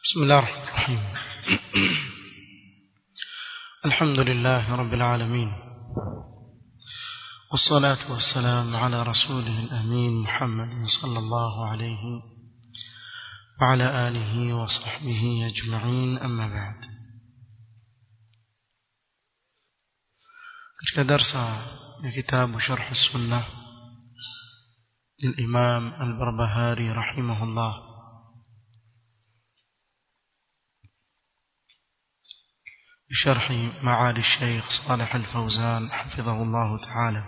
بسم الله الرحمن الرحيم الحمد لله رب العالمين والصلاة والسلام على رسوله الأمين محمد صلى الله عليه وعلى آله وصحبه أجمعين أما بعد katika darsa ya kitabu sharh sunna للإمام البربهاري رحمه الله بشرح معالي الشيخ صالح الفوزان حفظه الله تعالى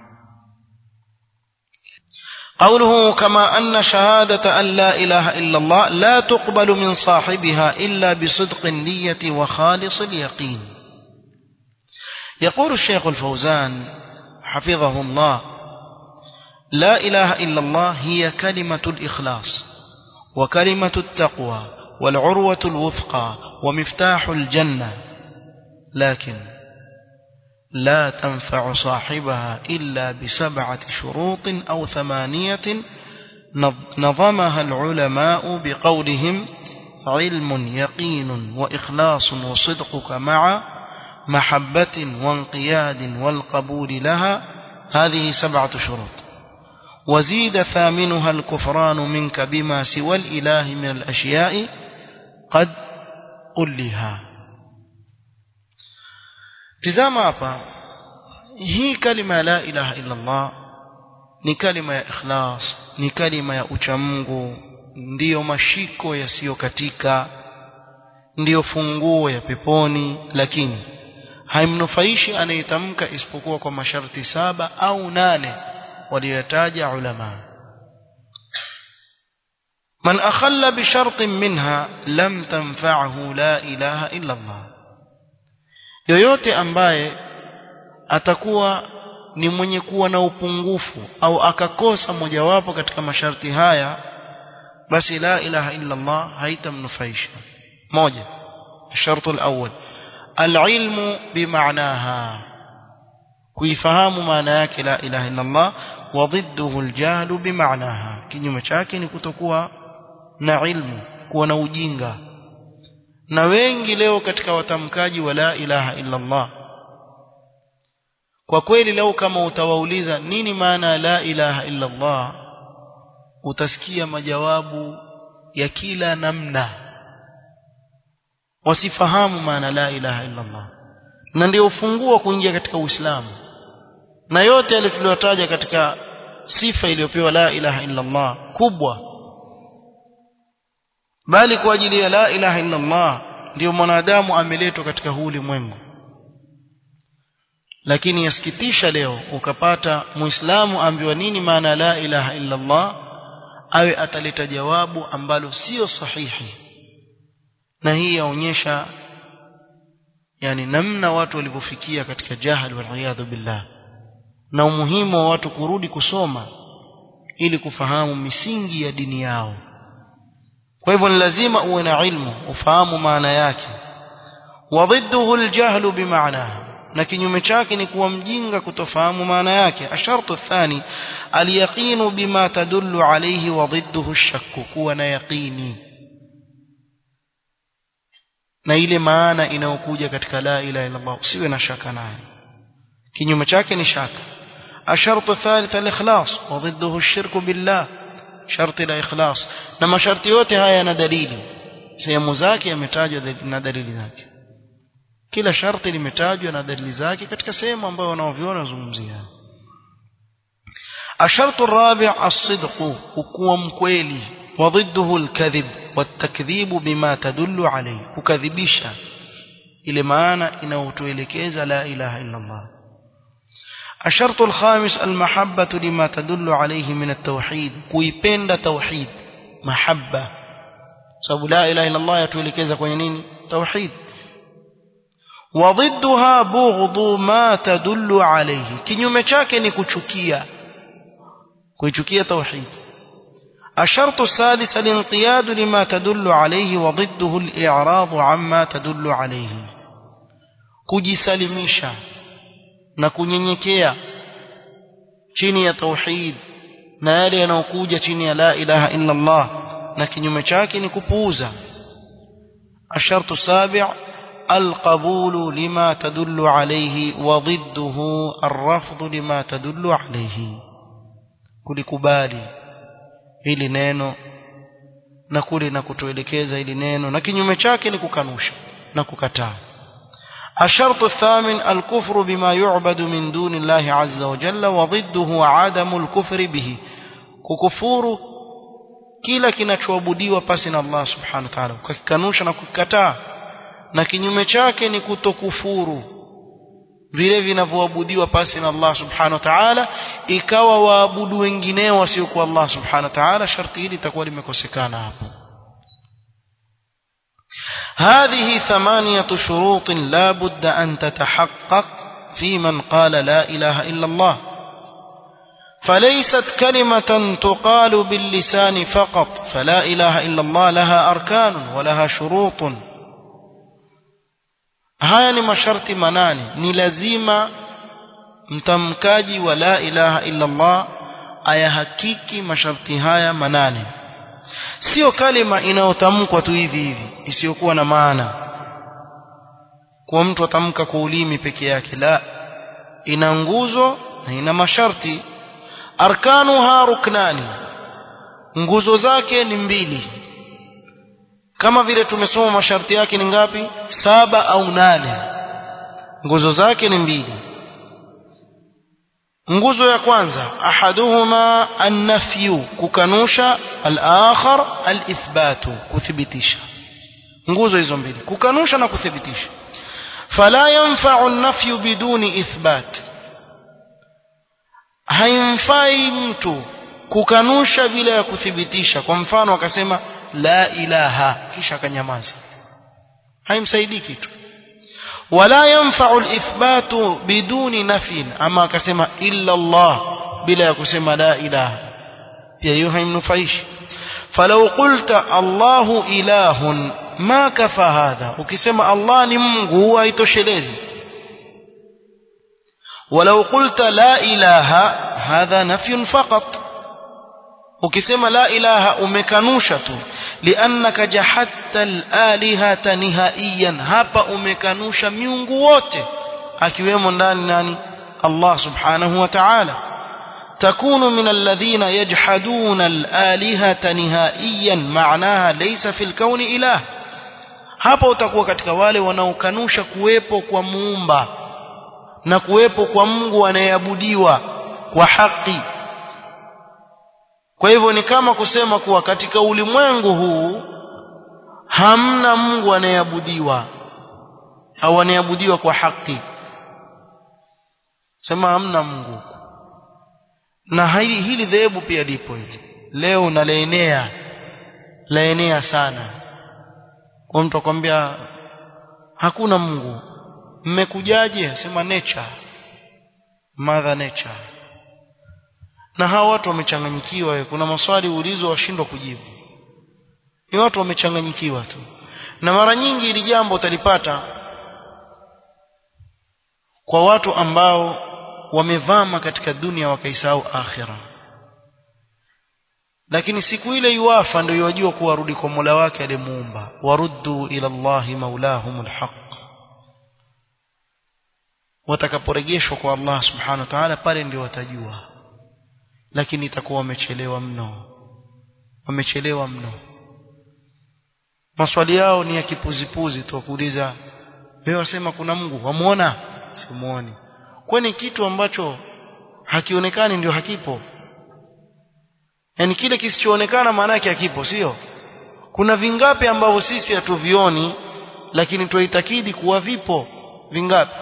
قوله كما أن شهادة أن لا إله إلا الله لا تقبل من صاحبها إلا بصدق النية وخالص اليقين يقول الشيخ الفوزان حفظه الله لا إله إلا الله هي كلمة الإخلاص وكلمة التقوى والعروة الوثقى ومفتاح الجنة لكن لا تنفع صاحبها إلا بسبعة شروط أو ثمانية نظمها العلماء بقولهم علم يقين وإخلاص وصدقك مع محبة وانقياد والقبول لها هذه سبعة شروط وزيد ثامنها الكفران منك بما سوى الإله من الأشياء قد قلها tizama hapa hii kalima la ilaha illa Allah ni kalima ya ikhlas ni kalima ya uchamungu ndiyo mashiko yasiyokatika ndiyo funguo ya peponi lakini haimnufaishi anayetamka isipokuwa kwa masharti saba au nane walioyataja ulama من أخل بشرط منها لم تنفعه لا إله إلا الله yoyote ambaye atakuwa ni mwenye kuwa na upungufu au akakosa mojawapo katika masharti haya basi la ilaha illa Allah haitamnufaisha moja shartu al-awwal al-ilmu bimaanaha kuifahamu maana yake la ilaha illa Allah wa dhidduhu al-jahlu bimaanaha kinyume chake ni kutokuwa na ilmu kuwa na ujinga na wengi leo katika watamkaji wa la ilaha illa Allah kwa kweli leo kama utawauliza nini maana la ilaha illa Allah utasikia majawabu ya kila namna wasifahamu maana la ilaha illa Allah na ndio ufunguo kuingia katika Uislamu na yote yale tuliyotaja katika sifa iliyopewa la ilaha illa Allah kubwa bali kwa ajili ya la ilaha illa Allah ndio mwanadamu ameletwa katika huu ulimwengu lakini yasikitisha leo ukapata muislamu ambiwa nini maana la ilaha illa Allah awe ataleta jawabu ambalo sio sahihi na hii yaonyesha yani namna watu walivyofikia katika jahal wal billah na umuhimu wa watu kurudi kusoma ili kufahamu misingi ya dini yao kwa hivyo ni lazima uwe na ilmu ufahamu maana yake wadhidduhu aljahlu bimaanaha na kinyume chake ni kuwa mjinga kutofahamu maana yake ashartu thani alyaqinu bima tadullu alayhi wa dhidduhu ashakku kuwa na yaqini na ile maana inayokuja katika la ilaha illa Allah usiwe na shaka nayo kinyume chake ni shaka ashartu thalith alikhlas wa dhidduhu ashirku billah sharti la ikhlas na masharti yote haya yana dalili sehemu zake yametajwa na dalili zake kila sharti limetajwa na dalili zake katika sehemu ambayo wanaoviona wazungumzia الشرط الرابع الصدق وكوا مكويلي وضده الكذب والتكذيب بما تدل عليه ككذبisha ile maana inayotuelekeza la ilaha illa Allah الشرط الخامس المحبة لما تدل عليه من التوحيد kuipenda توحيد محبة sababu la ilaha illa Allah yatuelekeza kwenye nini توحيد وضدها بغض ما تدل عليه kinyume chake ni kuchukia kuichukia توحيد الشرط السادس الانقياد لما تدل عليه وضده الإعراض عما تدل عليه kujisalimisha na kunyenyekea chini ya tauhid na yale yanayokuja chini ya la ilaha illa Allah na kinyume chake ni kupuuza الشرط السابع القبول لما تدل عليه وضده الرفض لما تدل عليه kulikubali hili neno na kule na kutoelekeza hili neno na kinyume chake ni kukanusha na kukataa الشرط الثامن الكفر بما يعبد من دون الله عز وجل وضده عدم الكفر به ككفور kila kinachoabudiwa pasi na Allah subhanahu wa ta'ala ukakikanusha na kukikataa na kinyume chake ni kutokufuru vile vinavyoabudiwa pasi na Allah subhanahu wa ta'ala ikawa waabudu wengineo wasiokuwa Allah subhanahu wa ta'ala sharti hili litakuwa limekosekana hapo هذه ثمانية شروط لا بد أن تتحقق في من قال لا إله إلا الله فليست كلمة تقال باللسان فقط فلا إله إلا الله لها أركان ولها شروط haya ni masharti manane ni lazima mtamkaji wa la ilaha illa Allah ayahakiki masharti haya manane sio kalima inayotamkwa tu hivi hivi isiyokuwa na maana kwa mtu atamka kwa ulimi peke yake la ina nguzo na ina masharti arkanuha ruknani nguzo zake ni mbili kama vile tumesoma masharti yake ni ngapi saba au nane nguzo zake ni mbili nguzo ya kwanza ahaduhuma an-nafyu kukanusha al-akhar al-ithbatu kuthibitisha nguzo hizo mbili kukanusha na kuthibitisha fala yanfa'u an-nafyu biduni ithbat haimfai mtu kukanusha bila ya kuthibitisha kwa mfano akasema la ilaha kisha akanyamaza haimsaidii kitu wala yanfa'u al-ithbatu biduni nafin ama akasema illa Allah bila ya kusema la ilaha pia hiyo haimnufaishi falau qulta Allahu ilahun ma kafa hadha ukisema Allah ni Mungu haitoshelezi ولو قلت لا إله هذا نفي فقط ukisema la ilaha umekanusha tu liannaka jahatta al-alihata nihaiyan hapa umekanusha miungu wote akiwemo ndani nani Allah subhanahu wa ta'ala takunu min alladhina yajhaduna al-alihata nihaiyan ma'naha laysa fil kauni ilah hapa utakuwa katika wale wanaokanusha kuwepo kwa muumba na kuwepo kwa Mungu anayeabudiwa kwa haki kwa hivyo ni kama kusema kuwa katika ulimwengu huu hamna Mungu anayeabudiwa au anayeabudiwa kwa haki sema hamna Mungu na hili hili dhehebu pia lipo hili leo nalaenea laenea sana kwa mtu akwambia hakuna Mungu mmekujaje sema nature mother nature na hawa watu wamechanganyikiwa kuna maswali ulizo washindwa kujibu ni watu wamechanganyikiwa tu na mara nyingi ili jambo utalipata kwa watu ambao wamevama katika dunia wakaisahau akhira lakini siku ile yuwafa ndio yajua kuwarudi kwa Mola wake aliyemuumba waruddu ila Allahi maulahumul haqq watakaporejeshwa kwa Allah subhanahu wa ta'ala pale ndio watajua lakini itakuwa wamechelewa mno wamechelewa mno maswali yao ni ya kipuzipuzi tu kuuliza wewe wasema kuna Mungu wamuona simuoni kwani kitu ambacho hakionekani ndio hakipo yani kile kisichoonekana maana yake hakipo sio kuna vingapi ambavyo sisi hatuvioni lakini tuitakidi kuwa vipo vingapi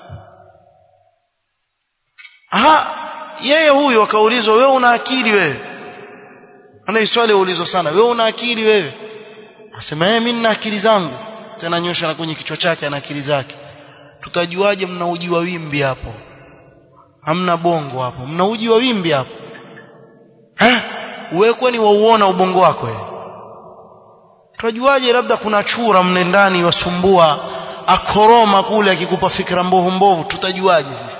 aha yeye huyu akaulizwa wewe una akili wewe ana swali ulizo sana wewe una akili wewe asema yeye mimi nina akili zangu tena nyosha na kwenye kichwa chake ana akili zake tutajuaje mna uji wa wimbi hapo hamna bongo hapo mna uji wa wimbi hapo eh wewe kwani wauona ubongo wako wewe tutajuaje labda kuna chura mne ndani wasumbua akoroma kule akikupa fikra mbovu mbovu tutajuaje sisi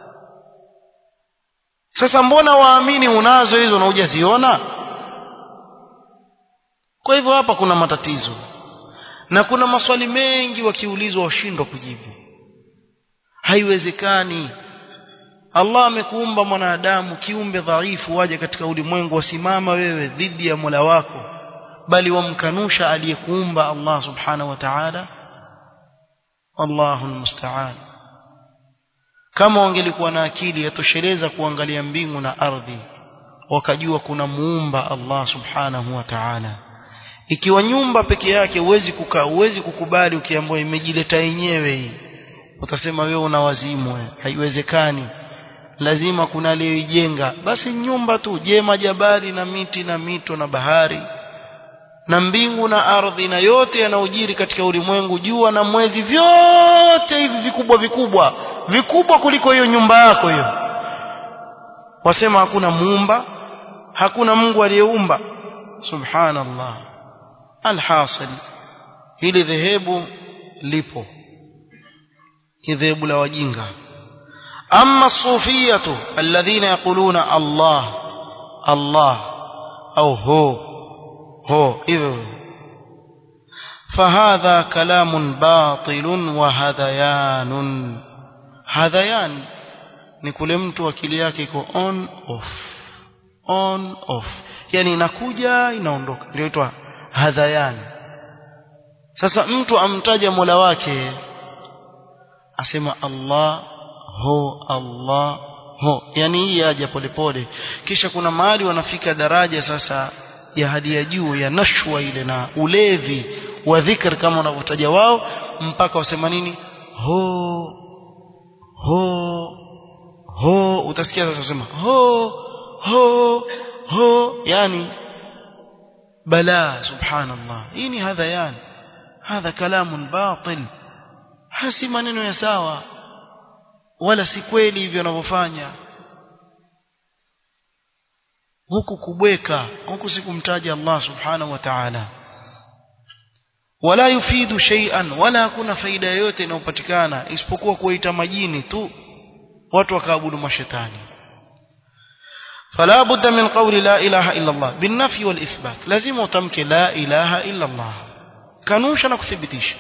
sasa mbona waamini unazo hizo na hujaziona kwa hivyo hapa kuna matatizo na kuna maswali mengi wakiulizwa washindwa kujibu haiwezekani Allah amekuumba mwanadamu kiumbe dhaifu waje katika ulimwengu wasimama wewe dhidi ya Mola wako bali wamkanusha aliyekuumba Allah subhanahu wa ta'ala Allahu almusta'an kama wangelikuwa na akili yatosheleza kuangalia mbingu na ardhi wakajua kuna muumba Allah subhanahu wa ta'ala ikiwa nyumba peke yake huwezi kukaa huwezi kukubali ukiambiwa imejileta yenyewe hii utasema wewe una wazimu haiwezekani lazima kuna aliyoijenga basi nyumba tu je majabali na miti na mito na bahari na mbingu na ardhi na yote yanayojiri katika ulimwengu jua na mwezi vyote hivi vikubwa vikubwa vikubwa kuliko hiyo nyumba yako hiyo wasema hakuna muumba hakuna Mungu aliyeumba subhanallah alhasil hili dhehebu lipo kidhehebu la wajinga أما الصوفية الذين يقولون الله الله أو هو هو إذ فهذا كلام باطل وهذيان هذيان ni kule mtu akili yake iko on off on off yani inakuja inaondoka ndio itwa hadhayan sasa mtu amtaja Mola wake asema Allah ho Allah ho yani hii aja polepole kisha kuna mahali wanafika daraja sasa ya hadi ya juu ya nashwa ile na ulevi wa dhikr kama wanavyotaja wao mpaka wasema nini ho ho ho utasikia sasa wasema ho ho ho yani bala subhanallah hii ni hadha yani hadha kalamun batil hasi maneno ya sawa wala si kweli hivyo wanavyofanya huku kubweka huku sikumtaja Allah subhanahu wa ta'ala wala yufidu shay'an wala hakuna faida yoyote inayopatikana isipokuwa kuita majini tu watu wakaabudu mashetani فلا بد من قول لا إله إلا الله بالنفي والإثبات لازم تمك لا إله إلا الله كانوش نكثبتيش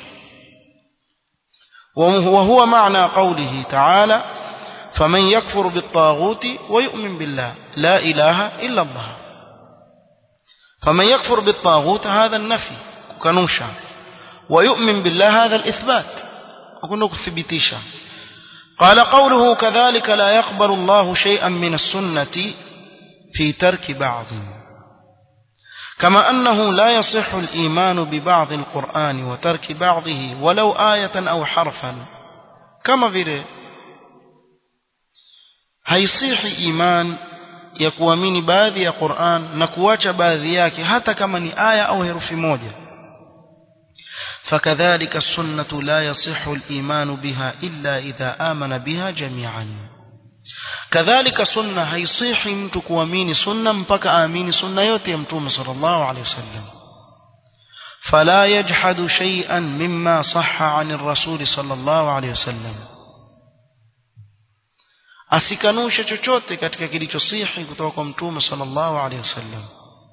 وهو معنى قوله تعالى فمن يكفر بالطاغوت ويؤمن بالله لا إله إلا الله فمن يكفر بالطاغوت هذا النفي كنوشا ويؤمن بالله هذا الإثبات أقول كثبتيشا قال قوله كذلك لا يقبل الله شيئا من السنة في ترك بعض كما أنه لا يصح الإيمان ببعض القرآن وترك بعضه ولو آية أو حرفا كما vile haisihi iman ya kuamini baadhi ya Qur'an na kuacha baadhi yake hata kama ni aya au herufi moja فكذلك السنة لا يصح الإيمان بها إلا إذا آمن بها جميعا كذلك سنة هيصيح mtu kuamini sunna mpaka aamini sunna yote ya mtume sallallahu alaihi wasallam فلا يجحد شيئا مما صح عن الرسول صلى الله عليه وسلم asikanushe chochote katika kilichosihi kutoka kwa mtume sallallahu alaihi wasallam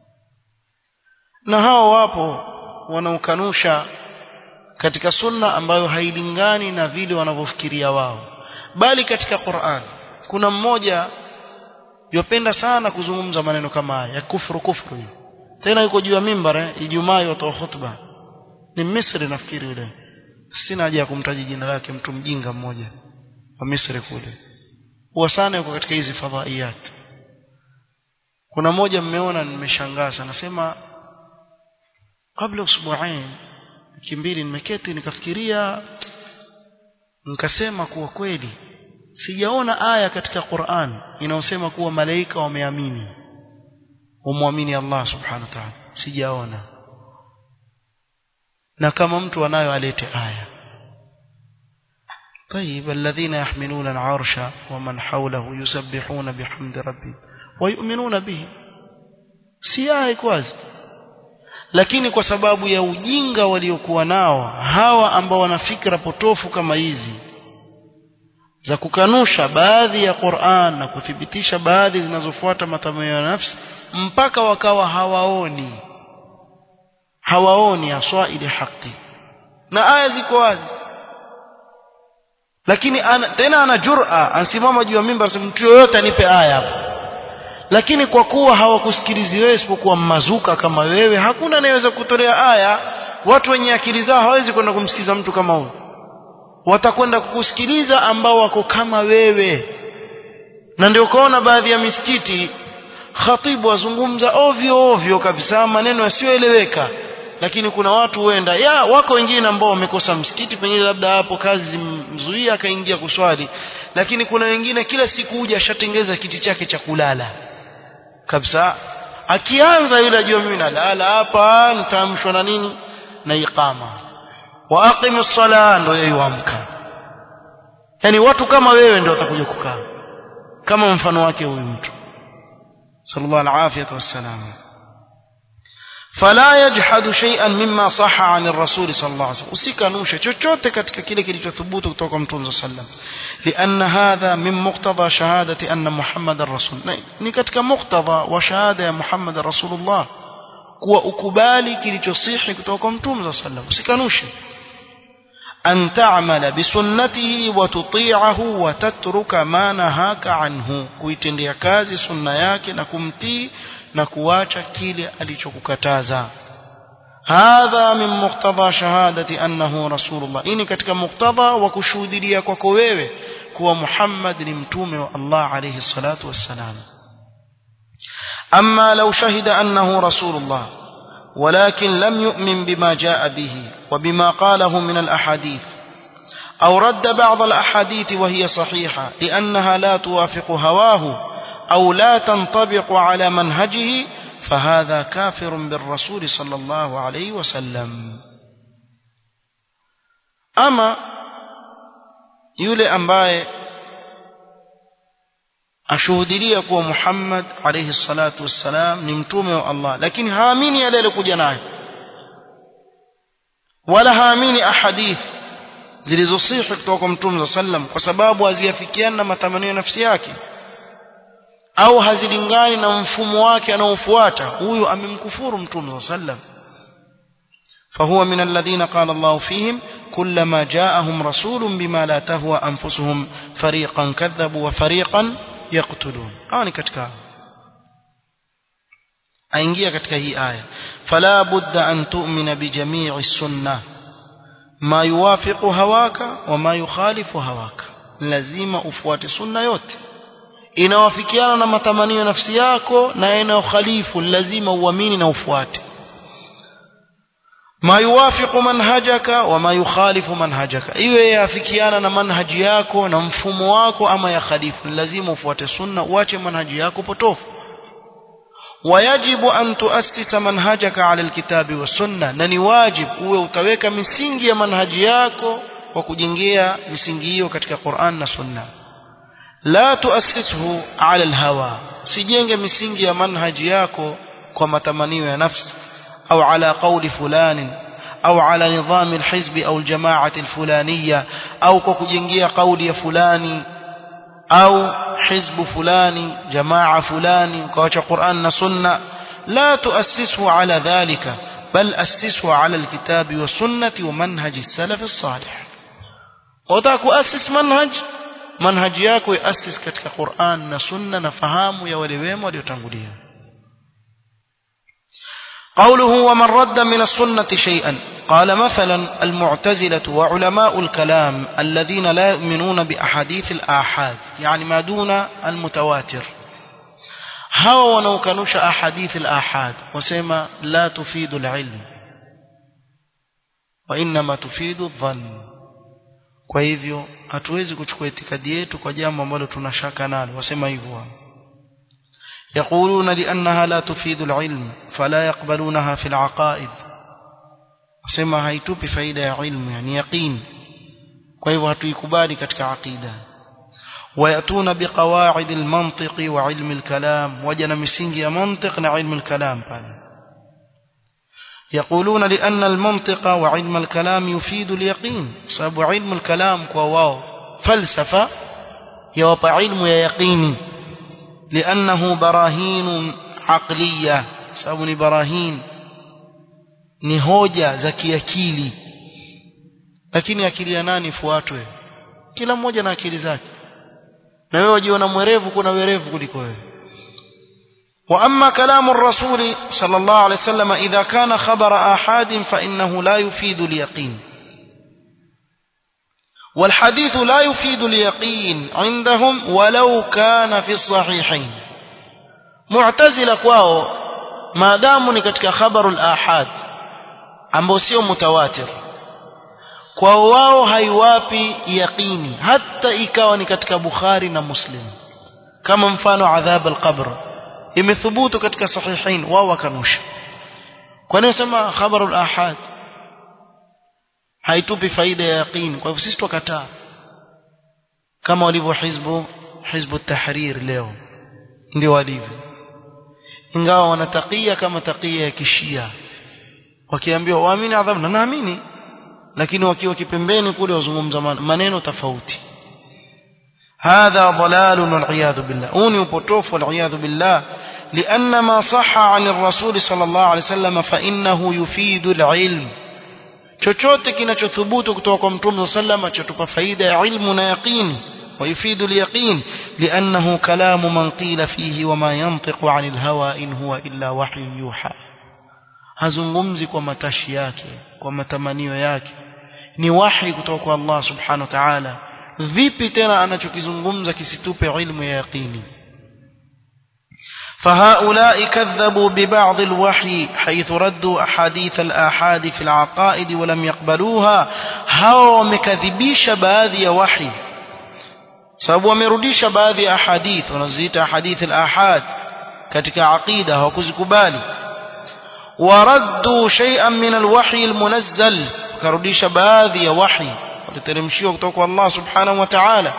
na hao wapo wanaokanusha katika sunna ambayo hailingani na vile wanavyofikiria wao bali katika Qur'an kuna mmoja yopenda sana kuzungumza maneno kama haya ya kufuru kufuru hiyo tena yuko juu ya mimbar eh, Ijumaa yotoa hutuba ni Misri nafikiri yule sina haja ya kumtaja jina lake mtu mjinga mmoja wa Misri kule huwa sana yuko katika hizi fadhaiyat kuna moja mmeona nimeshangaa sana nasema kabla usbuain wiki mbili nimeketi nikafikiria nikasema kuwa kweli sijaona aya katika Qur'an inayosema kuwa malaika wameamini wamwamini Allah subhanahu wa ta'ala sijaona na kama mtu anayo alete aya طيب الذين يحملون العرش ومن حوله يسبحون بحمد ربهم ويؤمنون به si aya kwazi lakini kwa sababu ya ujinga waliokuwa nao hawa ambao wana fikra potofu kama hizi za kukanusha baadhi ya Qur'an na kuthibitisha baadhi zinazofuata matamanio ya nafsi mpaka wakawa hawaoni hawaoni aswa ile haki na aya ziko wazi lakini ana, tena ana jur'a ansimama juu ya mimbar asema mtu yoyote anipe aya hapo lakini kwa kuwa hawakusikilizi wewe isipokuwa mazuka kama wewe hakuna anayeweza kutolea aya watu wenye akili zao hawezi kwenda kumsikiza mtu kama huyo watakwenda kukusikiliza ambao wako kama wewe na ndio ukaona baadhi ya misikiti khatibu wazungumza ovyo ovyo kabisa maneno yasiyoeleweka lakini kuna watu huenda ya wako wengine ambao wamekosa msikiti pengine labda hapo kazi zimzuia akaingia kuswali lakini kuna wengine kila siku huja ashatengeza kiti chake cha kulala kabisa akianza yule ajua mimi nalala hapa nitaamshwa na nini na iqama wa aqimus sala ndio yeye huamka yani watu kama wewe ndio watakuja kukaa kama mfano wake huyu mtu sallallahu alaihi wasallam فلا يجحد شيئا مما صح عن الرسول صلى الله عليه وسلم usikanushe chochote katika kile kilichothubutu kutoka kwa mtume sallam لان هذا من مقتضى شهاده ان محمد الرسول ni katika muktadha wa shahada ya Muhammad rasulullah kuwa ukubali kilichosihi kutoka kwa mtume sallam usikanushe أن تعمل بسنته وتطيعه وتترك ما نهاك عنه kuitendea kazi sunna yake na kumtii na kuacha kile alichokukataza hadha min muqtada shahadati annahu rasulullah ini katika muqtada wa kushuhudia kwako wewe kuwa Muhammad ni mtume wa Allah alayhi salatu wassalam amma law shahida annahu rasulullah ولكن لم يؤمن بما جاء به وبما قاله من الأحاديث أو رد بعض الأحاديث وهي صحيحة لأنها لا توافق هواه أو لا تنطبق على منهجه فهذا كافر بالرسول صلى الله عليه وسلم أما يولي أنباي ashuhudilia kuwa Muhammad alayhi salatu wassalam ni mtume wa Allah lakini haamini yale aliyokuja nayo wala haamini ahadith zilizosihi kutoka kwa mtume sallam kwa sababu haziafikiana na matamanio ya nafsi yake au hazilingani na mfumo wake anaofuata huyu amemkufuru mtume sallam فهو من الذين قال الله فيهم كلما جاءهم رسول بما لا تهوى أنفسهم فريقا كذبوا وفريقا يقتلون hawa ni katika aingia katika hii aya fala budda an tu'mina bi jami'i sunna ma yuwafiqu hawaka wa ma yukhalifu hawaka lazima ufuate sunna yote inawafikiana na matamanio ya nafsi yako na inayokhalifu lazima uamini na ufuate ma yuwafiqu manhajaka wa ma yukhalifu manhajaka iwe yafikiana na manhaji yako na mfumo wako ama ya khalifu lazima ufuate sunna uache manhaji yako potofu wayajibu an tuassisa manhajaka ala alkitabi wasunna na ni wajib uwe utaweka misingi ya manhaji yako kwa kujengea misingi hiyo katika Qur'an na sunna la tuassishu ala alhawa sijenge misingi ya manhaji yako kwa matamanio ya nafsi أو على قول فلان أو على نظام الحزب أو الجماعة الفلانية أو كوكجنجية قول فلان أو حزب فلان جماعة فلان كوش قرآن سنة لا تؤسسه على ذلك بل أسسه على الكتاب والسنة ومنهج السلف الصالح وتاك أسس منهج منهج yako يأسس katika Qur'an na sunna na fahamu ya wale wema waliotangulia قوله ومن رد من السنة شيئا قال مثلا المعتزلة وعلماء الكلام الذين لا يؤمنون بأحاديث الآحاد يعني ما دون المتواتر هوا ونوكنوش أحاديث الآحاد وسيما لا تفيد العلم وإنما تفيد الظن kwa hivyo hatuwezi kuchukua itikadi yetu kwa jambo ambalo tunashaka nalo wasema hivyo يقولون لأنها لا تفيد العلم فلا يقبلونها في العقائد sema haitupi faida ya ilmu yani yaqin kwa hivyo hatuikubali katika aqida wayatuna biqawaid almantiq wa ilm alkalam wajana misingi ya mantiq na ilm alkalam pale يقولون لأن المنطق وعلم الكلام يفيد اليقين سبب علم الكلام كواو فلسفة يوطى علم يقيني لأنه براهين عقلية سبب براهين ni hoja za kiakili lakini akili ya nani ifuatwe kila mmoja na akili zake na wewe wajiona mwerevu kuna werevu kuliko wewe وأما كلام الرسول صلى الله عليه وسلم إذا كان خبر آحاد فإنه لا يفيد اليقين والحديث لا يفيد اليقين عندهم ولو كان في الصحيحين معتزلة kwao maadamu ni katika khabarul ahad ambao sio mutawatir kwao wao haiwapi yaqini hata ikawa ni katika Bukhari na Muslim kama mfano adhab al-qabr imethubutu katika sahihain wao wakanusha kwa nini sema khabarul ahad haitupi faida ya yaqini kwa hivyo sisi tukataa kama walivyo hizbu hizbu tahrir leo ndio walivyo ingawa wanatakia kama takia ya kishia wakiambiwa waamini adhabu na naamini lakini wakiwa kipembeni kule wazungumza maneno tofauti هذا ضلال والعياذ بالله أوني وبطوف والعياذ بالله لأن ما صح عن الرسول صلى الله عليه وسلم فإنه يفيد العلم chochote kinachothubutu kutoka kwa mtume sallama chatupa faida ya ilmu na yaqini ويفيد اليقين لأنه كلام من قيل فيه وما ينطق عن الهوى إن هو إلا وحي يوحى hazungumzi kwa matashi yake kwa matamanio yake ni wahi kutoka kwa Allah subhanahu wa ta'ala vipi tena anachokizungumza kisitupe ilmu ya yaqini فهؤلاء كذبوا ببعض الوحي حيث ردوا أحاديث الآحاد في العقائد ولم يقبلوها هاو مكذبيش باذي وحي sababu wamerudisha baadhi ya ahadith wanaziita ahadith al-ahad katika aqida hawakuzikubali waraddu shay'an min al-wahyi al-munazzal karudisha baadhi ya wahi waliteremshiwa kutoka kwa Allah subhanahu wa ta'ala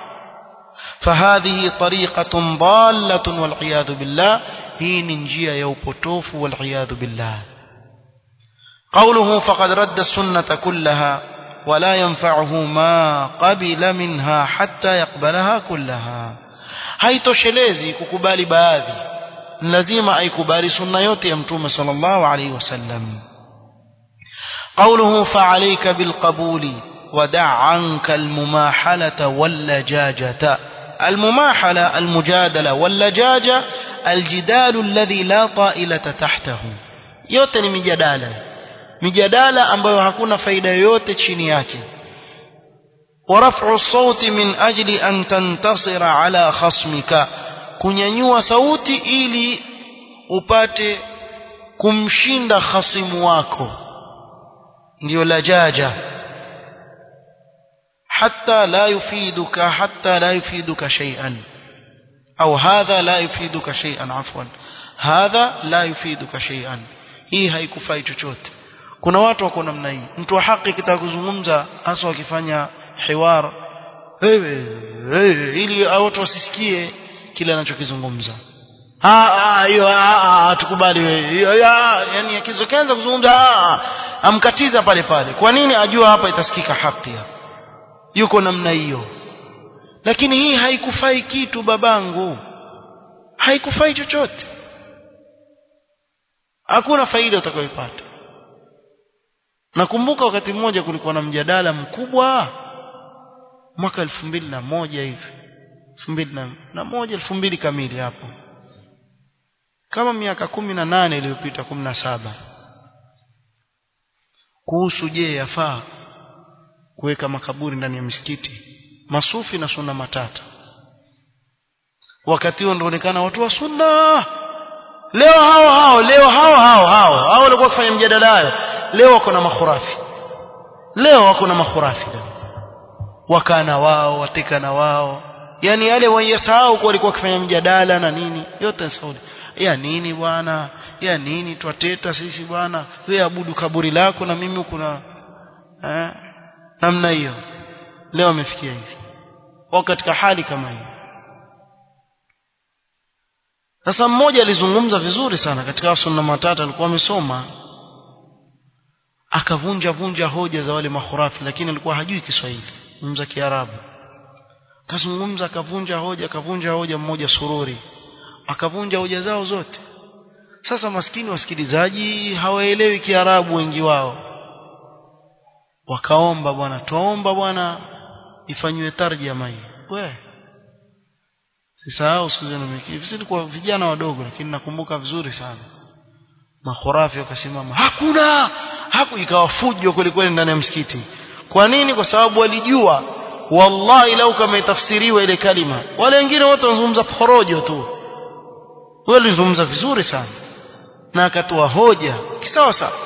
فهذه طريقة ضالة والعياذ بالله هي ننجية يوبوتوف والعياذ بالله قوله فقد رد السنة كلها ولا ينفعه ما قبل منها حتى يقبلها كلها haitoshelezi kukubali baadhi lazima aikubali sunna yote ya mtume sallallahu alaihi wasallam قوله فعليك بالقبول ودع عنك المماحلة واللجاجة المماحلة المجادلة واللجاجة الجدال الذي لا طائلة تحته yote ni mijadala mijadala ambayo hakuna faida yoyote chini yake ورفع الصوت من أجل أن تنتصر على خصمك kunyanyua sauti ili upate kumshinda khasimu wako ndio lajaja حتى لا يفيدك حتى لا يفيدك شيئا أو هذا لا يفيدك شيئا عفوا هذا لا يفيدك شيئا hii haikufai chochote kuna watu wako namna hii mtu wa haki kitaka kuzungumza hasa wakifanya hiwar wewe wewe ili watu wasisikie kile anachokizungumza ah hiyo ah tukubali wewe yani akizokaanza kuzungumza amkatiza pale pale kwa nini ajua hapa itasikika haki yuko namna hiyo lakini hii haikufai kitu babangu haikufai chochote hakuna faida utakayopata nakumbuka wakati mmoja kulikuwa na mjadala mkubwa mwaka elfu mbili na moja hivi elfu mbili na moja elfu mbili kamili hapo kama miaka kumi na nane iliyopita kumi na saba kuhusu je yafaa kuweka makaburi ndani ya misikiti masufi na sunna matata wakati huo ndionekana watu wa sunna leo hao hao leo hao hao hao hao walikuwa kufanya mjadala hayo leo wako na makhurafi leo wako na makhurafi wakana wao wateka na wao yani yale wayasahau kwa walikuwa wakifanya mjadala na nini yote ni saudi ya nini bwana ya nini twateta sisi bwana wewe abudu kaburi lako na mimi kuna eh namna hiyo leo amefikia hivi wao katika hali kama hiyo sasa mmoja alizungumza vizuri sana katika sunna matata alikuwa amesoma akavunja vunja hoja za wale makhurafi lakini alikuwa hajui Kiswahili mza Kiarabu kazungumza akavunja hoja akavunja hoja mmoja sururi akavunja hoja zao zote sasa maskini wasikilizaji hawaelewi Kiarabu wengi wao wakaomba bwana tuomba bwana ifanywe tarjama hii we sisahau siku zenu miki sisi kwa vijana wadogo lakini nakumbuka vizuri sana makhurafi wakasimama hakuna haku ikawa fujo kweli kweli ndani ya msikiti kwa nini kwa sababu walijua wallahi lau kama itafsiriwa ile kalima wale wengine wote wanazungumza porojo tu wewe ulizungumza vizuri sana na akatoa hoja kisawa sawa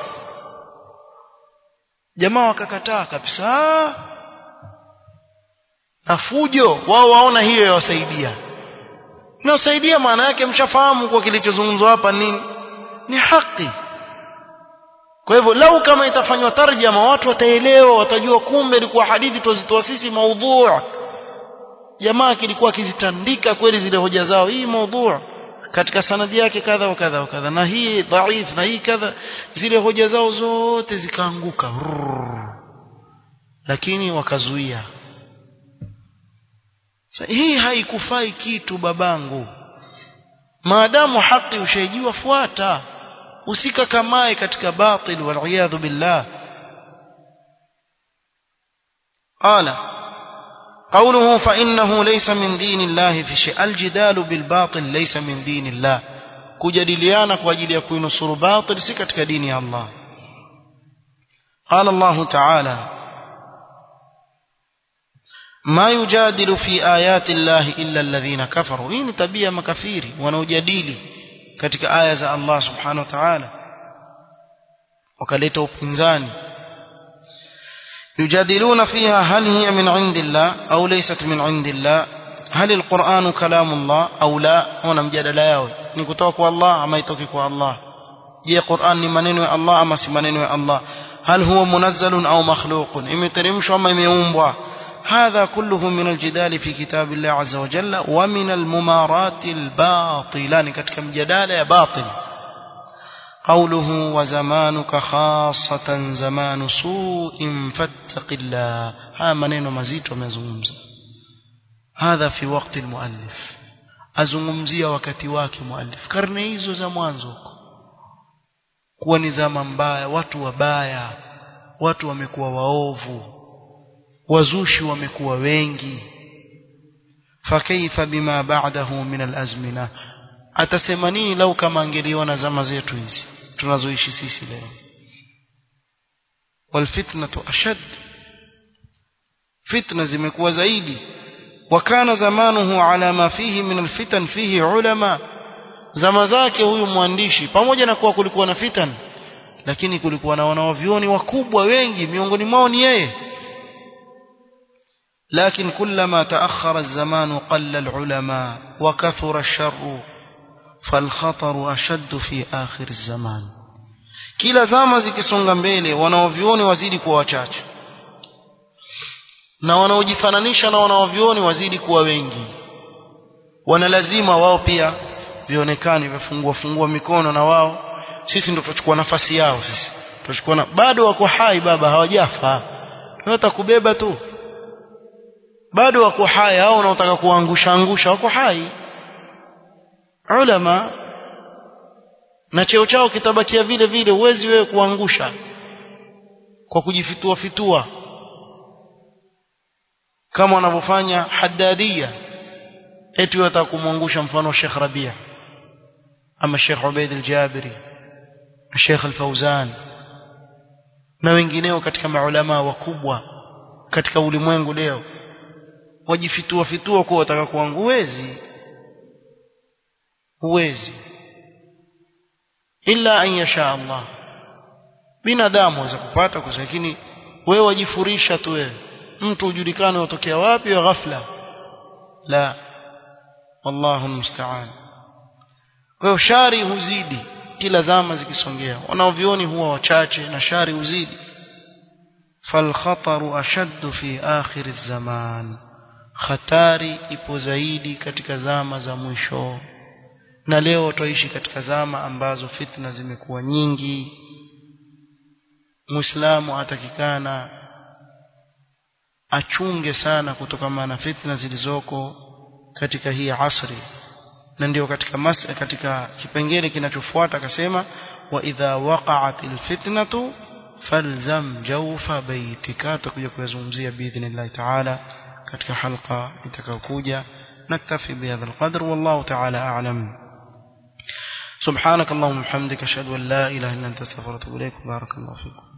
jamaa wakakataa kabisa na fujo wao waona hiyo yawasaidia inawasaidia maana yake mshafahamu kwa kilichozungumzwa hapa nini ni haki kwa hivyo lau kama itafanywa tarjama watu wataelewa watajua kumbe ilikuwa hadithi tuzitoa sisi maudhu jamaa kilikuwa akizitandika kweli zile hoja zao hii maudhu katika sanadi yake kadha wa kadha wa kadha na hii dhaif na hii kadha zile hoja zao zote zikaanguka lakini wakazuia hii haikufai kitu babangu maadamu haki ushaijua fuata usikakamae katika batil waliyadhu billah قال قوله فإنه ليس من دين الله في شيء الجدال بالباطل ليس من دين الله kujadiliana kwa ajili ya kuinusuru batil si katika dini ya Allah قال الله تعالى ما يجادل في آيات الله إلا الذين كفروا hii ni tabia makafiri wanaojadili katika aya za Allah subhanahu wa ta'ala wakaleta upinzani يجادلون فيها هل هي من عند الله أو ليست من عند الله هل القرآن كلام الله أو لا هنا مجادلة yao ni kutoka kwa Allah ama itoki kwa Allah je Qur'an ni maneno ya Allah ama si maneno ya Allah هل هو منزل أو مخلوق imeteremshwa ama imeumbwa هذا كله من الجدال في كتاب الله عز وجل ومن الممارات الباطلة كتك مجدال يا باطل قوله وزمانك خاصة زمان سوء فاتق الله ها منين مزيت ومزومز هذا في وقت المؤلف azungumzia wakati wake muallif karne hizo za mwanzo kuwa ni zama mbaya watu wabaya watu wamekuwa waovu wazushi wamekuwa wengi fakaifa bima ba'dahu min alazmina atasema nini lau kama angeliona zama zetu hizi tunazoishi sisi leo walfitnatu ashad fitna zimekuwa zaidi wakana zamanuhu ala ma fihi min alfitan fihi ulama zama zake huyu mwandishi pamoja na kuwa kulikuwa na fitan lakini kulikuwa na wanaovioni wakubwa wengi miongoni mwao ni yeye لكن كلما تأخر الزمان قل العلماء وكثر الشر فالخطر أشد في آخر الزمان kila zama zikisonga mbele wanaovioni wazidi kuwa wachache na wanaojifananisha na wanaovioni wazidi kuwa wengi wana lazima wao pia vionekane vifungua fungua mikono na wao sisi ndio tutachukua nafasi yao sisi tutachukua na bado wako hai baba hawajafa tunataka kubeba tu bado wako hai hao wanaotaka kuangusha angusha wako hai ulama na cheo chao kitabakia vile vile uwezi wewe kuangusha kwa kujifitua fitua kama wanavyofanya haddadia eti wataka kumwangusha mfano Sheikh Rabia ama Sheikh Ubaid al-Jabiri Sheikh al-Fauzan na wengineo katika maulama wakubwa katika ulimwengu leo wajifitua fitua kwa wataka kuangu huwezi huwezi illa an yasha Allah binadamu waweza kupata kwa lakini wewe wajifurisha tu wewe mtu ujulikane utokea wapi wa ghafla la wallahu musta'an kwa hiyo shari huzidi kila zama zikisongea wanaovioni huwa wachache na shari huzidi falkhataru ashaddu fi akhir zaman hatari ipo zaidi katika zama za mwisho na leo twaishi katika zama ambazo fitna zimekuwa nyingi muislamu atakikana achunge sana kutokana na fitna zilizoko katika hii asri na ndio katika mas katika kipengele kinachofuata akasema wa idha waqa'atil fitnatu falzam jawfa baitika tutakuja kuyazungumzia biidhnillah taala katika halqa itakayokuja naktafi bihadha alqadr wallahu taala a'lam سبحانك اللهم وبحمدك اشهد ان لا اله الا انت استغفرك واتوب اليك بارك الله فيكم